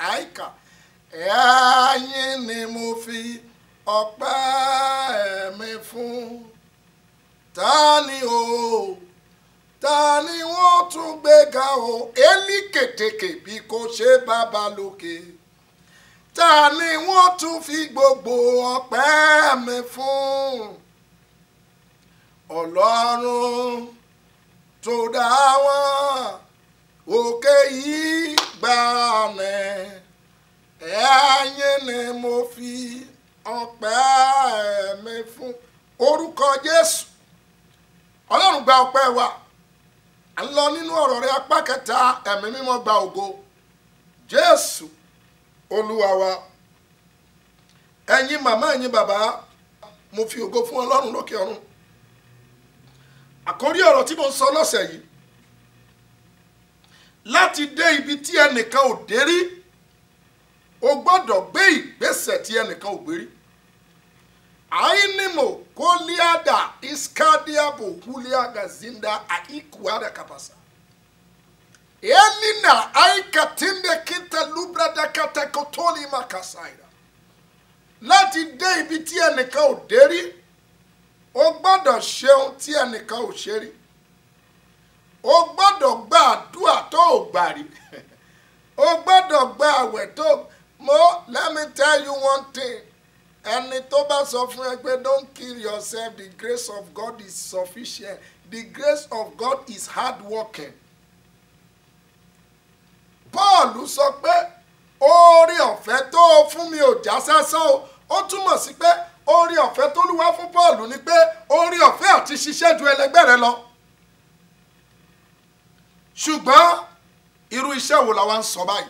àìkà ẹ̀yin ni mo fi ọpẹ́ mi fún ta ni o ta ni wọ́n tún gbéga o élí kètèkè bí kò ṣe bàbá lókè ta ni wọ́n tún fi gbogbo ọpẹ́ mi fún ọlọ́run tó dá wọn òkè yìí gbà mẹ́ ẹ̀yin ni mo fi ọpẹ́ mi fún orúkọ jésù ọlọ́run gba ọpẹ́ wa à ń lọ nínú ọ̀rọ̀ rẹ apá kẹta ẹ̀mí mímọ́ gba ògo jésù olúwa wa ẹ̀yin màmá ẹ̀yin bàbá mo fi ògo fún ọlọ́run lókè ọ̀run àkórí ọ̀rọ̀ tí mo ń sọ lọ́sẹ̀ yìí láti dé ibi tí ẹnìkan ò dé rí o gbọ́dọ̀ gbé ìgbésẹ̀ tí ẹnìkan ò gbé rí ainimo koliada iskadiabo huliaga zinda aikuada kapasa elina aikatinde kita lubrada katakotoli makasaida láti dé ibi tí ẹnìkan ò dé rí o gbọ́dọ̀ ṣeun tí ẹnìkan ò ṣe rí o gbọ́dọ̀ gba àdúrà tó ò gbà rí o gbọ́dọ̀ gba àwẹ̀ tó mo let me tell you one thing ẹni tó bá sọ fún ẹ pé don't kill yourself the grace of God is sufficient the grace of God is hard working Paul sọ pé oore ọ̀fẹ́ tó o fún mi ò já sásán o ó túmọ̀ sí pé oore ọ̀fẹ́ tó lúwa fún Paul ni pé oore ọ̀fẹ́ àti ṣiṣẹ́ ju ẹlẹgbẹ́ rẹ lọ ṣùgbọ́n irú iṣẹ́ wo la wá ń sọ báyìí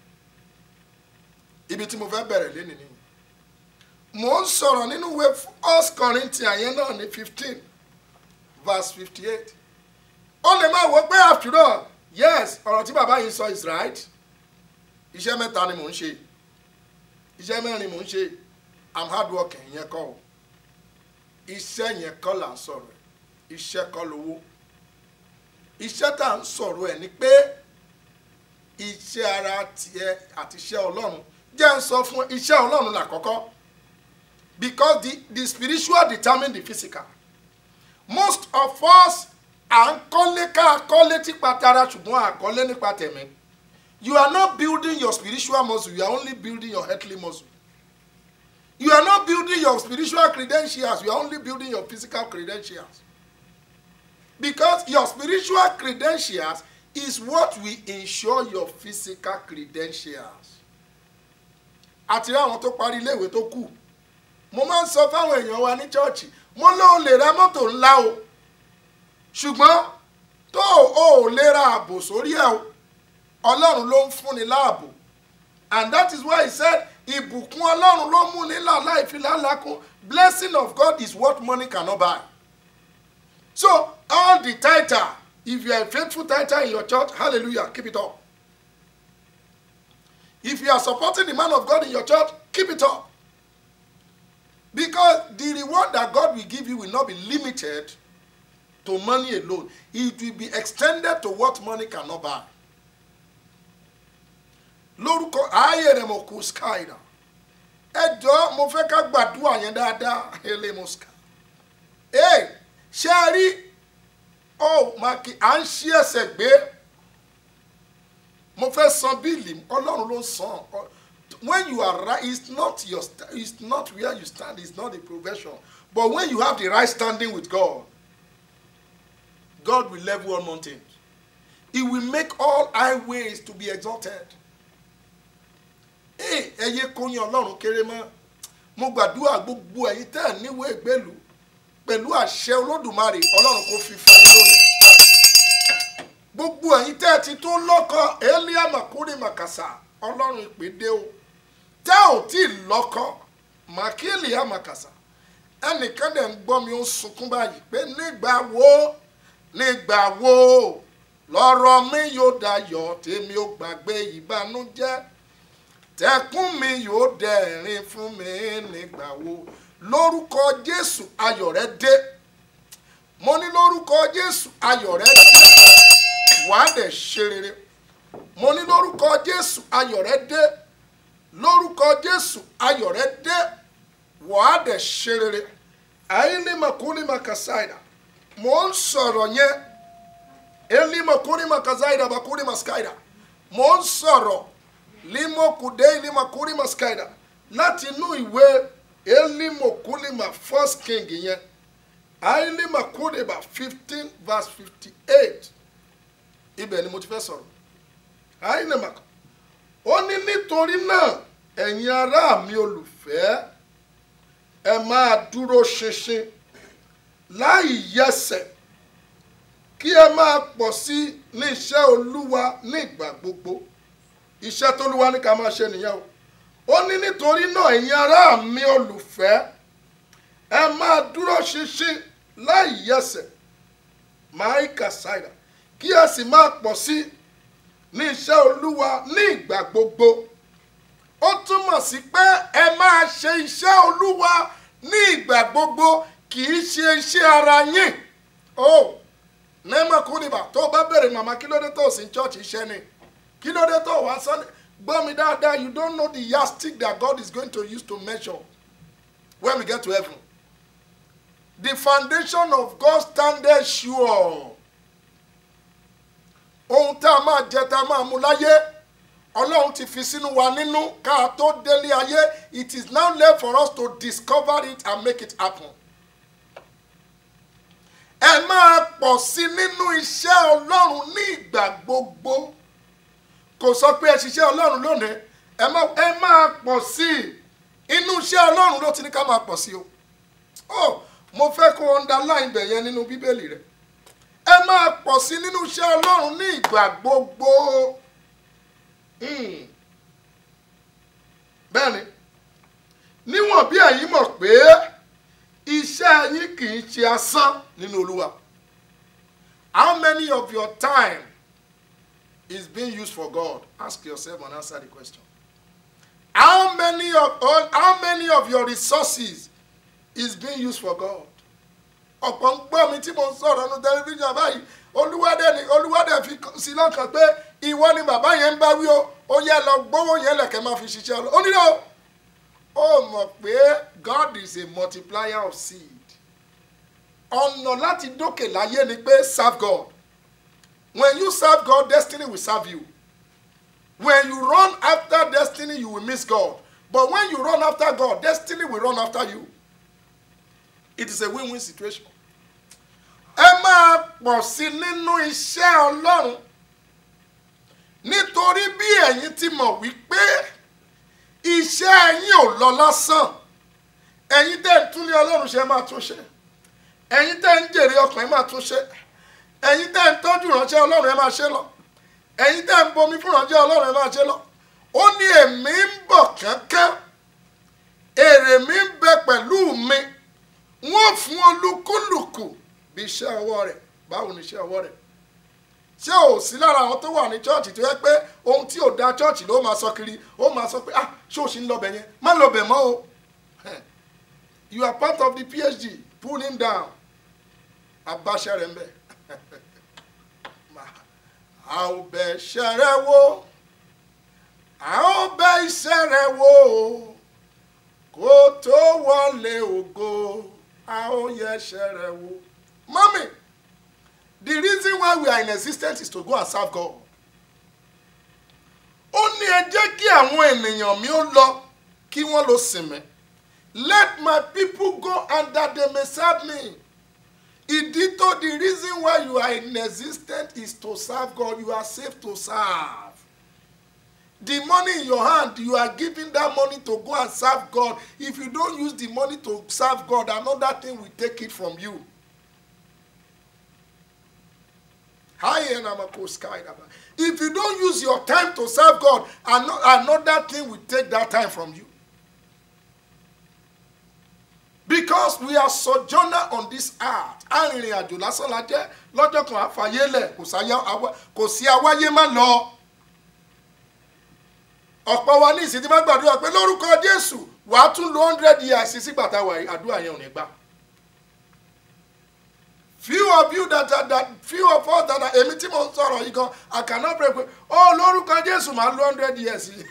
ibi tí mo fẹ́ bẹ̀rẹ̀ lé nìyí mo ń sọ̀rọ̀ nínú ìwé first Corinthians yẹn náà ní fifteen verse fifty eight ó lè máa wọ pé after all yes ọ̀rọ̀ tí bàbá yìí sọ is right iṣẹ́ mẹ́ta ni mò ń ṣe iṣẹ́ mẹ́rin mò ń ṣe i'm hard working yẹn kọ́ o iṣẹ́ yẹn kọ́ là ń sọ̀rọ̀ iṣẹ́ kọ́ lówó iṣẹ́ tá à ń sọ̀rọ̀ ẹ̀ ni pé iṣẹ́ ara tiẹ̀ àti iṣẹ́ ọlọ́run jẹ́ ń sọ fún iṣẹ́ ọlọ́run làkọ́kọ́ because the the spiritual determine the physical most of us à ń kọ́lé ká kọ́lé nípa tara ṣùgbọ́n à kọ́lé nípa tẹ̀mí you are not building your spiritual muscle you are only building your earthly muscle you are not building your spiritual credentials you are only building your physical credentials because your spiritual credentials is what will ensure your physical credentials àti àwọn tó parí iléèwé tó kù mo máa ń sọ fáwọn èèyàn wa ní chọ́ọ̀chì mo lóun lè ra mọ́tò ńlá o ṣùgbọ́n tó o ò lè ra ààbò sórí ẹ̀ o ọlọ́run ló ń fúnni láàbò and that is why he said ìbùkún ọlọ́run ló mú ní là láì fi lálákún blessing of God is what money cannot buy so all the tither if you are a faithful tither in your church hallelujah keep it up if you are supporting the man of God in your church keep it up because the reward that God will give you will not be limited to money alone it will be extended to what money cannot buy lórúkọ ààyè rẹ mo kú skyda ẹ jọ mo fẹ́ ká gbàdúrà yẹn dáadáa elemoska ee ṣé ẹ rí ọ màkì à ń ṣí ẹsẹ̀ gbé mo fẹ́ san bíìlì ọlọ́run ló ń san when you are right it's not your it's not where you stand it's not the profession but when you have the right standing with God God will level all mountains he will make all highways to be exalted ee ẹyẹ kóyin ọlọ́run kéré mọ́ mo gbàdúrà gbogbo ẹ̀yin tẹ́ ẹ̀ níwèé ìgbélú pẹ̀lú àṣẹ olódùmarè ọlọ́run kò fi fún yín lónìí gbogbo ẹ̀yin tẹ́ ẹ̀ ti tún lọ́kọ elia makuri makasa ọlọ́run ìpèdè o tẹ́ ò tí ì lọ́kọ makili amakasa ẹnìkan dẹ̀ ń gbọ́ mi ó ń sunkún báyìí pé nígbà wo nígbà wo lọ́rọ̀ mi yóò dayọ̀ tèmi ò gbàgbé ìbànújẹ́ tẹkún mi yóò dẹ̀rín fún mi nígbà wo lórúkọ jésù ayọ̀ rẹ dé mo ní lórúkọ jésù ayọ̀ rẹ dé wàá dẹ̀ ṣe rere mo ní lórúkọ jésù ayọ̀ rẹ dé lórúkọ jésù ayọ̀ rẹ dé wàá dẹ̀ ṣe rere àìlímọ̀kúlímọ̀ kàsáìdà mo ń sọ̀rọ̀ yẹn elimọ̀kúlímọ̀ kàsáìdà bàkúlímọ̀ skáìdà mo ń sọ̀rọ̀ limokude elimọ̀kúlímọ̀ skáìdà láti inú ìwé elimọ̀kúlímọ̀ first king yẹn àìlímọ̀kúlímọ̀ fifteen verse fifty eight ibẹ̀ ni mo ti fẹ́ sọ̀rọ̀ àìlímọ̀kúlímọ̀ ó ní nítorí náà ẹ̀yin ará mi olùfẹ́ ẹ máa dúró ṣinṣin láì yẹsẹ̀ kí ẹ máa pọ̀ sí ní iṣẹ́ olúwa ní ìgbà gbogbo iṣẹ́ tólúwa ní ká máa ṣe nìyẹn o ó ní nítorí náà ẹ̀yin ará mi olùfẹ́ ẹ máa dúró ṣinṣin láì yẹsẹ̀ máìkà ṣáìdà kí ẹ sì máa pọ̀ sí ní iṣẹ́ olúwa ní ìgbà gbogbo ó túmọ̀ sí pé ẹ máa ṣe iṣẹ́ olúwa ní ìgbà gbogbo kì í ṣe iṣẹ́ ara yín o nẹ́ẹ̀mọ̀ kúrìbà tó bá bẹ̀rẹ̀ màmá kí ló dé tó sí chọ́ọ̀chì iṣẹ́ ni kí ló dé tó wá sọ́ni gbọ́ mi dáadáa you don't know the yardstick that God is going to use to measure when we get to heaven the foundation of God standeth sure ohun tá a máa jẹ tá a máa mu láyé ọlọ́run ti fi sínú wa nínú ká tó délé ayé it is now left for us to discover it and make it happen. ẹ máa pọ̀ sí nínú iṣẹ́ ọlọ́run ní ìgbà gbogbo kò sọ pé ẹ ṣiṣẹ́ ọlọ́run lónìí ẹ máa pọ̀ sí inú iṣẹ́ ọlọ́run ló ti ní ká máa pọ̀ sí o oh mo fẹ́ kó underline bẹ̀ yẹn nínú bíbélì rẹ̀ ẹ máa pọ̀ sí nínú iṣẹ́ ọlọ́run ní ìgbà gbogbo bẹ́ẹ̀ni níwọ̀n bí ẹ̀yin mọ̀ pé iṣẹ́ yín kì í ṣe asán nínú olúwa how many of your time is being used for God ask yourself and answer the question how many of all how many of your resources is being used for God ọ̀pọ̀ ń gbọ́ mi tí mo ń sọ̀rọ̀ ní tẹlifíṣàn báyìí olúwádẹ ni olúwádẹ fi sí lọ́kàn pé ìwọ ni bàbá yẹn ń bá wí o ó yẹ lọ gbówó yẹn lẹ̀kẹ́ máa fi ṣiṣẹ́ lọ ó nílò ó mọ̀ pé God is a multiplier of seed ọ̀nà láti dókè láyé ni pé serve God when you serve God destiny will serve you when you run after destiny you will miss God but when you run after God destiny will run after you it is a win-win situation. ẹ máa pọ̀ sí nínú iṣẹ́ ọlọ́run nítorí bí ẹ̀yin ti mọ̀ wípé iṣẹ́ yín ò lọ lásán ẹ̀yin tẹ́ ń túnlé ọlọ́run ṣe máa tún ṣe ẹ̀yin tẹ́ ń jèrè ọkàn ẹ máa tún ṣe ẹ̀yin tẹ́ ń tọ́jú ìránṣẹ́ ọlọ́run ẹ máa ṣe lọ ẹ̀yin tẹ́ ń bomi fún ìránṣẹ́ ọlọ́run ẹ máa ṣe lọ ó ní èmi ń bọ̀ kánkán èrè mi ń bẹ pẹ̀lú mi wọ́n fún olúkúlùkù bí iṣẹ́ ọwọ́ rẹ̀ báwo ni iṣẹ́ ọwọ́ rẹ̀ ṣé ò sí lára àwọn tó wà ní chọ́ọ̀chì tó yẹ pé ohun tí ò da chọ́ọ̀chì ló máa sọ kiri ó máa sọ pé ah ṣé o sì ń lọbẹ̀ yẹn má lọbẹ̀ mọ́ o you are part of the phd pull him down abáṣẹ rẹ̀ ń bẹ̀ a ò bẹ̀ iṣẹ́ rẹ̀ wò a ò bẹ̀ iṣẹ́ rẹ̀ wò kó tó wọlé ògo a ó yẹ iṣẹ́ rẹ̀ wò. Mommy, the reason why we are in existence is to go and serve God. Ó ní ẹ jẹ́ kí àwọn ènìyàn mi ó lọ kí wọ́n lọ sìn mí. Let my people go and that they may serve me. Ìdí tó the reason why you are in existence is to serve God. You are saved to serve. The money in your hand, you are giving that money to go and serve God. If you don't use the money to serve God, another thing will take it from you. If you don't use your time to serve God, another thing will take that time from you. Because we are sojourner on this earth. Arìnrìn àjò lásán la jẹ́ lọ́jọ́ kan àfàyélẹ̀ kò sí awáyé má lọ. Ọ̀pọ̀ wa ní ìsìn tí wọ́n gbàdúrà pé lórúkọ Jésù wàá tún lo hundred years sígbà táwa àdúrà yẹn ò ní gbà. few of you that are that few of us that are èmi tí mo ń sọ̀rọ̀ yìí gan I cannot pray pé ó lórúkọ Jésù máa lo hundred years yìí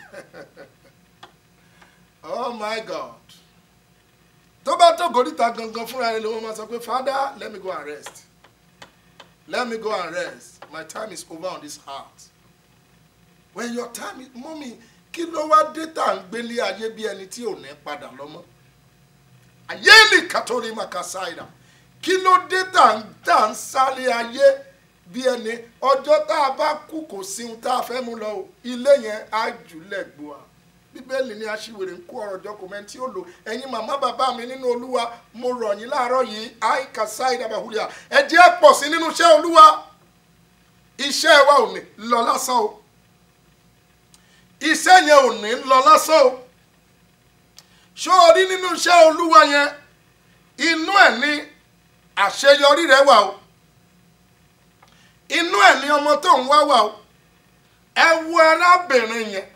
oh my God tó bá tó gòríta gangan fúnra rẹ̀ ló wọ́n máa sọ pé Father let me go and rest let me go and rest my time is over on this heart when your time is mọ́mí kí ló wá dé tá à ń gbélé ayé bí ẹni tí ò ní padà lọ́mọ́ ayéèlì kàtórí màkàsáìdà kí ló dé tá à ń tá à ń sáré ayé bí ẹni ọjọ́ tá a bá kú kò sí ohun tá a fẹ́ mú lọ o ilé yẹn á jùlẹ̀ gbòà bíbélì ni aṣiwèrè ń kó ọ̀rọ̀ jọ kòmẹ́ntì ó lò ẹ̀yin màmá bàbá mi nínú olúwa mo rọ̀ yín láàárọ̀ yìí àìkàsáìdà bàhùlíà ẹ jẹ́ pọ̀ sí nínú iṣẹ́ olúwa iṣẹ́ wa ò ní lọ lásán o iṣẹ́ yẹn ò ní lọ lásán o ṣó o rí nínú iṣẹ́ olúwa yẹn inú ẹ̀ ní àṣeyọrí rẹ wà o inú ẹ̀ ní ọmọ tó ń wá wà o ẹ wo arábìnrin yẹn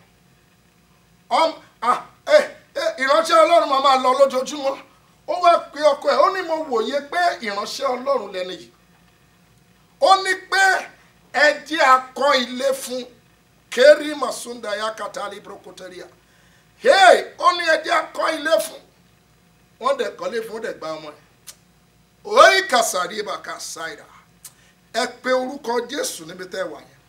ìránṣẹ́ ọlọ́run máa máa lọ lójoojúmọ́ ó wá pe ọkọ ẹ̀ ó ní mo wòye pé ìránṣẹ́ ọlọ́run lẹ́nu yìí ó ní pé ẹ jẹ́ akọ ilé fún kéré masunda ya katali brokoteria hey ó ní ẹ jẹ́ akọ ilé fún wọ́n dẹ̀ kọ́lé fún ó dẹ̀ gba ọmọ ẹ̀ oyi kasari ibà kasaira ẹ pe orúkọ jésù níbi tẹ́ wà yẹn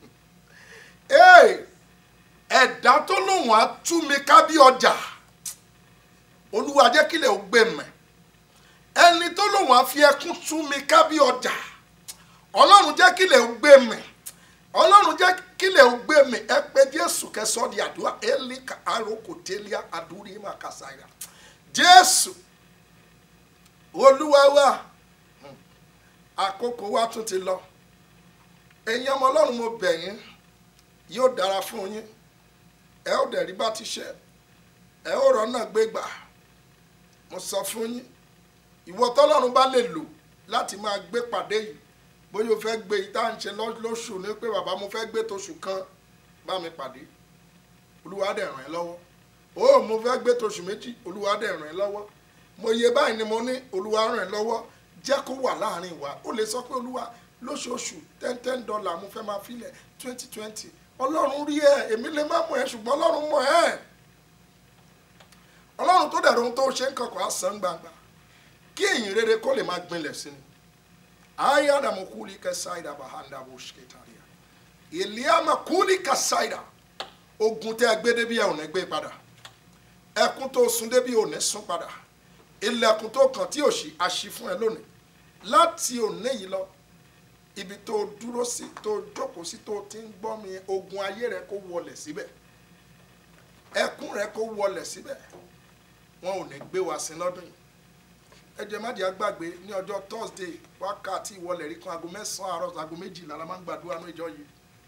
hey ẹ̀dá tó lóun á tú mi ká bí ọjà olúwa jẹ́ kílẹ̀ ó gbé mẹ́ ẹni tó lóun á fi ẹkún tú mi ká bí ọjà ọlọ́run jẹ́ kílẹ̀ ó gbé mẹ́ ọlọ́run jẹ́ kílẹ̀ ó gbé mi ẹ pé jésù kẹsàn-án di àdúrà elika aroko telia adúrí ma kàsáyà jésù olúwa wa àkókò wa tún ti lọ ẹ̀yin ọmọ ọlọ́run mo bẹ̀ yín yóò dára fún yín ẹ ó dẹ̀ rí bá ti ṣe ẹ ó rọ́nà gbégbà mo sọ fún yín ìwọ tọ́lọ́run bá lè lò láti máa gbé pàdé yìí bóyá o fẹ́ gbé yìí tá à ń ṣe lóṣù ní pé bàbá mo fẹ́ gbé tóṣù kan bá mi pàdé olúwa dẹ̀ ràn ẹ́ lọ́wọ́ o mo fẹ́ gbé tóṣù méjì olúwa dẹ̀ ràn ẹ́ lọ́wọ́ mo yẹ báyìí ni mo ní olúwa ràn ẹ́ lọ́wọ́ jẹ́ kó wà láàrin wa ó lè sọ pé olúwa lóṣooṣù ten ten dollar mo fẹ́ máa filẹ̀ twenty twenty ọlọ́run rí ẹ èmi lè má mọ̀ ẹ́ ṣùgbọ́n ọlọ́run mọ̀ ẹ́ ọlọ́run tó dẹ̀rọ ohun tó ṣe ń kankan á san gbangba kí èyìn rere kó lè máa gbinlẹ̀ sí ni ayé àdàmú kúlí kẹsàìdà bàhánà bó ṣe kẹtàríà ìlíàmà kúlí kẹsàìdà ogun tẹ́ ẹ gbé débi ẹ ò ní gbé padà ẹkún tó sun débi ò ní sun padà ilẹ̀kùn tó kàn tí ò ṣí àṣì fún ẹ lónìí láti òní yìí lọ ibi tó dúró sí tó jókòó sí tó ti ń gbọ́ mi ogun ayé rẹ kó wọlẹ̀ síbẹ̀ ẹkún rẹ kó wọlẹ̀ síbẹ̀ wọn ò ní gbé wa sí lọ́dún yìí ẹ jẹ́ má jẹ́ àgbàgbé ní ọjọ́ thursday wákàtí ìwọlẹ̀ rí kan aago mẹ́sàn-án àárọ̀ aago méjìlá la máa ń gbàdúrà ní ìjọ yìí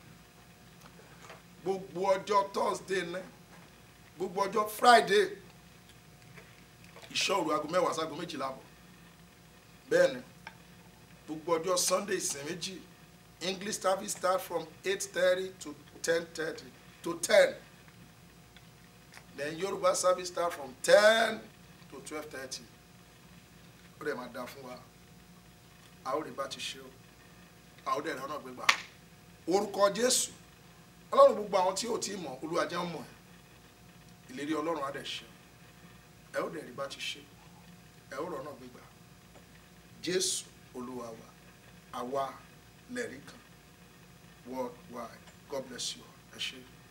gbogbo ọjọ́ thursday ní gbogbo ọjọ́ friday ìṣọ́òru aago mẹ́wàá sí aago méjìlá bọ̀ bẹ́ẹ̀ ni gbogbo ọjọ́ sunday ìsìn méjì english service start from eight thirty to ten thirty to ten then yorùbá service start from ten to twelve thirty ó dẹ̀ máa da fún wa a ó rí bá ti ṣe o a ó dẹ̀ rẹ̀ ọ̀nà gbégbá orúkọ jésù ọlọ́run gbogbo àwọn tí ò tí ì mọ̀ olúwa jẹ́ mọ̀ ẹ́ ìlérí ọlọ́run á dẹ̀ ṣe ẹ ó dẹ̀ rí bá ti ṣe ẹ ó rọ̀ ọ̀nà gbégbá jésù olúwa wa àwa lẹ́rìí kan worldwide god bless you ẹ ṣé.